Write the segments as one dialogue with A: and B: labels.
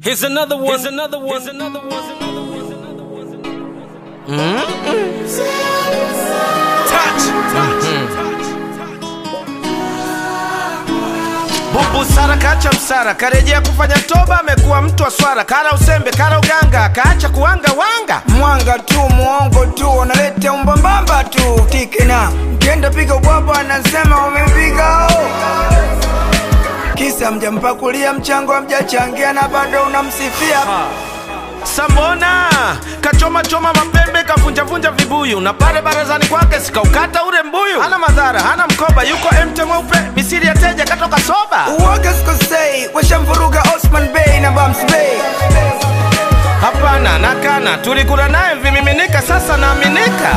A: Here's another one. Here's another one. Here's another one. Here's another one. Here's another one. Touch.
B: Bubu Sara kacha msara, karejea kufanya toba, amekuwa mtu wa swara, kara usembe, kara uganga, kaacha kuwanga wanga.
C: mwanga tu muongo tu unaleta umbambamba tu tikina mkienda piga ubwabwa anasema umepiga oh. kisa mjampakulia mchango amjachangia na bado unamsifia
B: Sambona kachoma choma mapembe, kavunjavunja vibuyu, na pale barazani kwake sikaukata ule mbuyu. Hana madhara, hana mkoba, yuko emte mweupe, misiri ya teja katoka soba.
C: uwaga sikosei washamvuruga osman bey na bams bey
B: Hapana, nakana, tulikula naye vimiminika, sasa naaminika.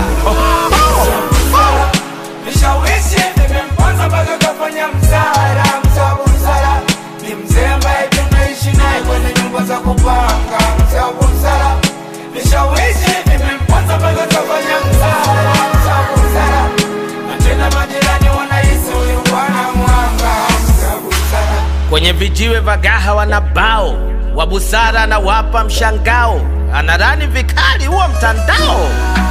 C: vishawishi vimemponza mpaka kafanya msara msabu msara ni mzee ambaye tunaishi naye kwenye nyumba za kupanga msabu msara vishawishi vimemponza mpaka kafanya msara msabu msara na tena majirani wanahisi huyu bwana mwanga msabu msara
B: Kwenye vijiwe vagaha wana bao wa busara, anawapa mshangao, anarani vikali huo mtandao.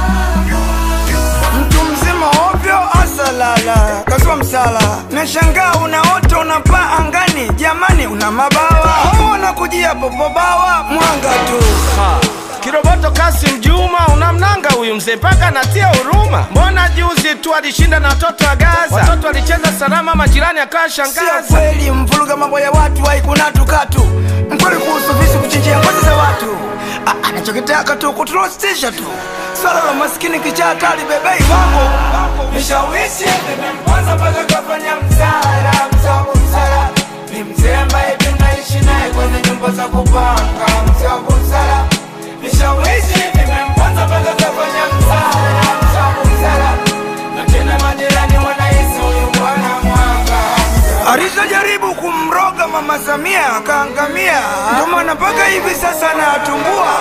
C: mtu mzima ovyo asalala kaswa msala nashangaa unaota unapaa angani jamani una mabawa hao wanakujia popobawa mwanga tu
B: Ha. Kiroboto Kasim Juma unamnanga huyu mzee mpaka anatia huruma. Mbona juzi tu alishinda na watoto wa Gaza, watoto walicheza salama, majirani akawa
C: sio
B: shangaza.
C: kweli mvuruga mambo ya watu haikuna tukatu mkweli kuhusu visu kuchinjia ngozi za watu A- anachokitaka tu kuturostisha tu swala la maskini kichaa kali bebei wangu vishawishi vimemponza mpaka kafanya msara msabu msara ni mzee ambaye tunaishi naye kwenye nyumba za kupanga msabu msara vishawishi vimemponza mpaka kafanya msara msabu msara na tena majirani wanahisi huyu bwana mwanga alizojaribu kumroga mama Samia akaangamia, ndio maana mpaka hivi sasa anatumbua.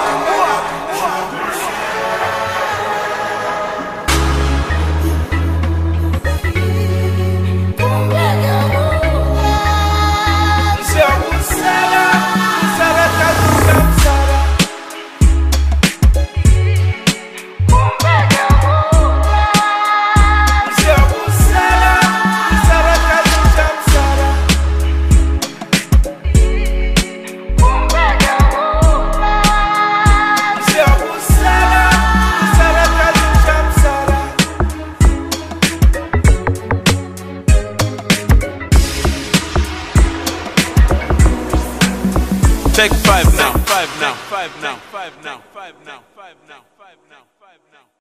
A: Take five now. Five now. Five now. Five now. Five now. Five now. Five now.